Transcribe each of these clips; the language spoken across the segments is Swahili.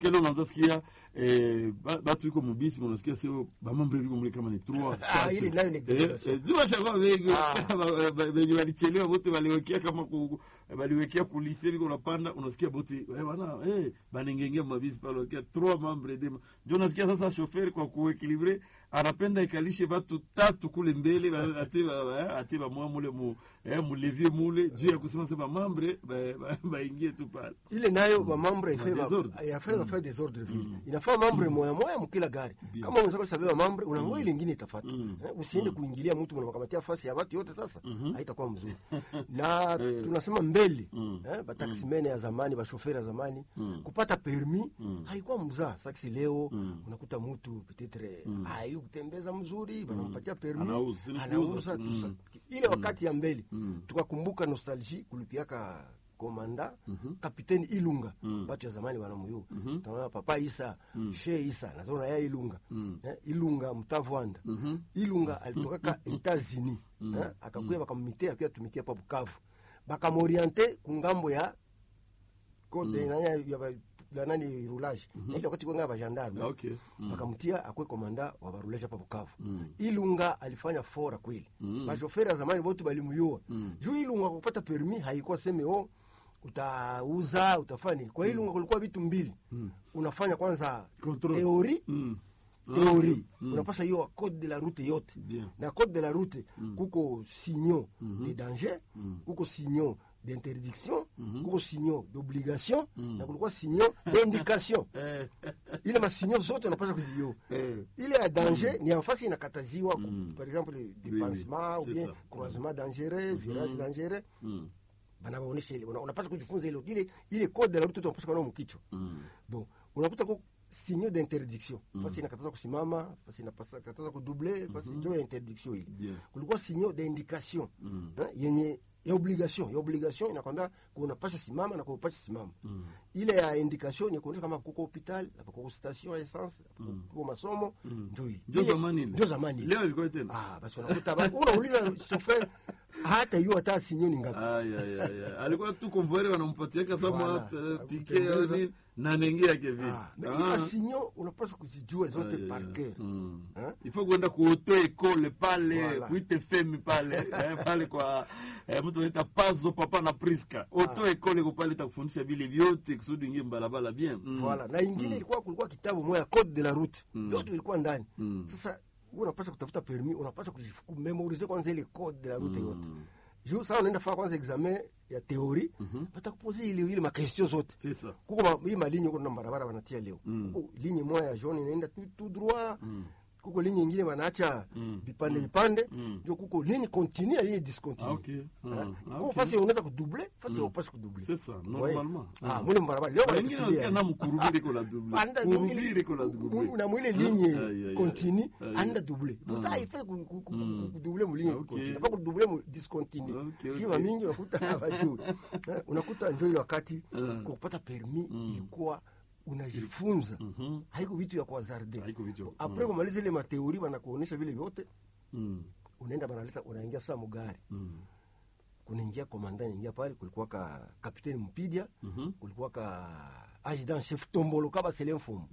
kelo unaanza sikia eh, ba- batu iko mubisi unasikia sio bamambre biko mule kama ni trois Ah, ile nayo ni exaggeration. jumashakwa wengi Ba- ba- benye walichelewa bote waliwekea kama ku, waliwekea kulise biko unapanda unasikia bote eh, bana eh, banengengea mabisi pale unasikia trois membre de ndio unasikia sasa chauffeur kwa kuekilibre anapenda ikalishe batu tatu kule mbele ba- atie ba- ba- atie bamwa mule mu eh, mulevie mule juu ya kusema sema mambre baingie ba, baingie tu pale ile nayo mamambre ife ba- desordre. yafe bafe desordre vile inafaa mambre moya moya mkila gari kama unaweza kusabeba mambre unangoa ile ingine itafata Eh, usiende kuingilia mtu mnamakamatia fasi ya watu yote sasa haitakuwa mzuri na tunasema mbele eh, bataximene ya zamani bashoferi ya zamani kupata permi haikuwa mzaa saksi leo unakuta mtu petetre hayu kutembeza mzuri banampatia permi Anauza, ni anauza kuuza. tusa Mm. ile wakati ya mbele tukakumbuka nostalgie kulipiaka komanda kapiteni ilunga batu ya zamani wanamuyua tunaona papa isa she isa nazaona ya ilunga eh, ilunga mtavwanda ilunga alitokaka etats-unis eh, akakuya bakamite akuya tumikia pa bukavu bakamoriente kungambo ya kote nani ya- ya ba- ya nani roulage na ile wakati kwenga bagendarme Ah, okay. bakamtia akwe komanda wa barulage hapa Bukavu. Ilunga alifanya fora kweli. Bashoferi ya zamani bote balimuyua. Juu Ilunga kupata permi haikuwa seme oh utauza utafanya nini. Kwa Ilunga kulikuwa vitu mbili. Unafanya kwanza Control. teori Mm. teori unapasa hiyo code de la route yote Bien. na code de la route kuko signaux de danger kuko signaux d'interdiction kuko signaux d'obligation na kulikuwa signaux d'indication Eh, ile masinyo zote unapasha kuzijua Eh. ile ya danger ni nafasi inakataziwa par exemple dépassement ou c'est bien ça. croisement dangereux virage dangereux banabaonesha ile una- unapaswa kujifunza ile ile ile code de la route unapaswa kuona mkichwa bon unakuta ko signaux d'interdiction fasi inakataza kusimama fasi inakataza kudouble fasi ndio ya interdiction ile Bien. kulikuwa signaux d'indication eh, yenye ya obligation ya obligation inakwambia kunapasha simama na kunapasha simama ile ya indication ni kuonyesha kama kuko hospital hapa kuko station ya essence hapa kuko masomo ndio ile ndio Ile- zamani ile. ndio zamani ile. leo ilikuwa tena ah basi unakuta ba- unauliza chauffeur hata hiyo hata signaux ni ngapi Ay, ay, ay, ay. alikuwa tu konvoere wanampatiaka sama Voilà. uh, pike Kutembeza. au nini na nengi yake vile Ah, mais hizo signaux unapaswa kuzijua zote par cœur Hein? ifo kuenda kuoto ekole pale Voilà. kuite femi pale eh, pale kwa eh, mtu anaita pazo papa na priska oto ekole ko pale takufundisha vile vyote kusudi ingie mbalabala bien mm. Voilà. na ingine ilikuwa kulikuwa kitabu moja code de la route yote ilikuwa ndani sasa wewe unapaswa kutafuta permis unapaswa kujifu- kumemorize kwanza ile code de la route yote juu sasa unaenda fanya kwanza examen ya theorie batakupoze ile ile makestion zote C'est ça. kuko ma, hii malinye huko na barabara wanatia leo kuko linye moja ya jaune inaenda tout, tout droit kuko linye ingine wanaacha vipande vipande ndio kuko ligne continue na ligne discontinue Ah, okay. Ah, Eh, ah, kuko okay. fasi unaweza kudouble fasi haupasi kudouble C'est ça, Voyez? normalement. ah Mm. mwile barabara leo wengine wanatupilia. nasikia na mkurubiri kola double Anda- kurubiri ile- kola double mu- na mwile Ay, ligne ay, continue ay, ay. anda double pourtant il ku- ku- ku- kudouble mu ligne Okay. continue fa kudouble mu discontinue Okay, kiwa okay. mingi unakuta hawajui Eh, unakuta njo ile wakati kwa kupata permis ilikuwa unajifunza haiko vitu ya kuhazarde Haiko vitu ya- apres kumaliza ile mateori wanakuonyesha vile vyote Mm. unaenda banaleta unaingia saa mugari kunaingia komanda naingia pale kulikuwa ka kapiteni mpidia kulikuwa ka adjudant chef tombolo kaba sele mfumu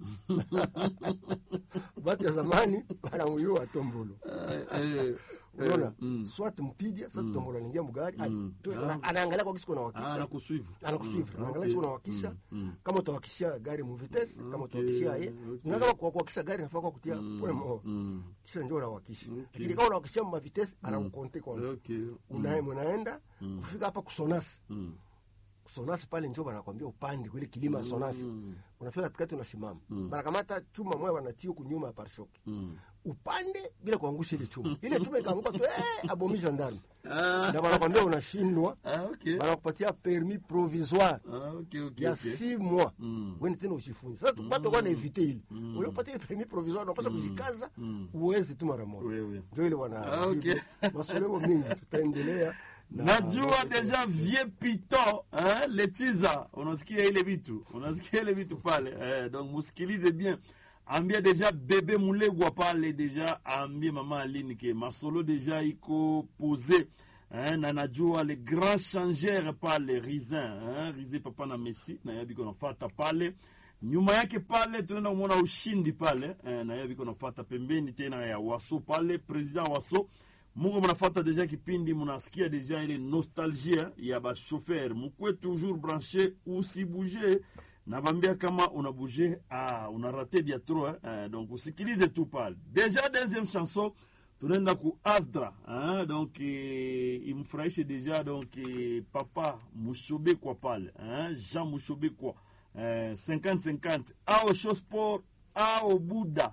batu ya zamani banamuyua tombolo Eh, unaona swat mpidia swat tombolo anaingia mugari ai, tu- ana- anaangalia kwa kisiko ah, nawakisha nakusuivre anakusuivre Ah, anaangalia okay. kisiko nawakisha kama utawakishia gari mu vitesse kama Okay, utawakishia ye okay. na kama kwa kuwakisha gari nafaa kwa kutia pole mo kisha ndio unawakisha lakini kama unawakishia mu vitesse anakukonte kwanza Okay. Una- munaenda kufika hapa kusonasi sonasi pale njo banakwambia upande kwile kilima ya sonasi unafika katikati unasimama banakamata chuma moya banatia kunyuma ya parshoki upande bila kuangusha ile chuma ile chuma ikaanguka tu eh, abomi gendarme Ah. na banakwambia unashindwa Ah, okay. banakupatia permis provisoire Ah, okay, okay, ya okay. six mois wende tena ujifunze sasa tupate kwa na evite ile uliopatia ile permis provisoire unapaswa kujikaza uweze tu mara moja Wewe. ndio ile wana Ah, okay. masomo mingi tutaendelea na- najua deja vie pito eh, lechiza unasikia ile vitu unasikia ile vitu pale eh, donc musikilize bien ambia deja bebe mulegwa pale deja ambie mama aline ke masolo deja iko pose eh, na najua le grand changeur pale risin eh, risin papa na messi nayabiko nafata pale nyuma yake pale tunaenda kumwona ushindi pale eh, na yeye viko nafata pembeni tena ya waso pale president waso muko mnafata deja kipindi mnasikia deja ile nostalgie ya bashofer mukwe toujours branché usibouge nabambia kama unabouge ah, unarate bia trop eh, donc usikilize tu pale deja deuxième chanson tunaenda ku asdra hein? donc eh, imfurahishe deja donc eh, papa mushobekwa pale hein? jean mushobekwa eh, 50-50 ao shosport ao buda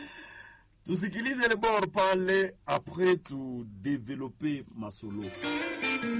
tusikilize le bord pale après tu développer masolo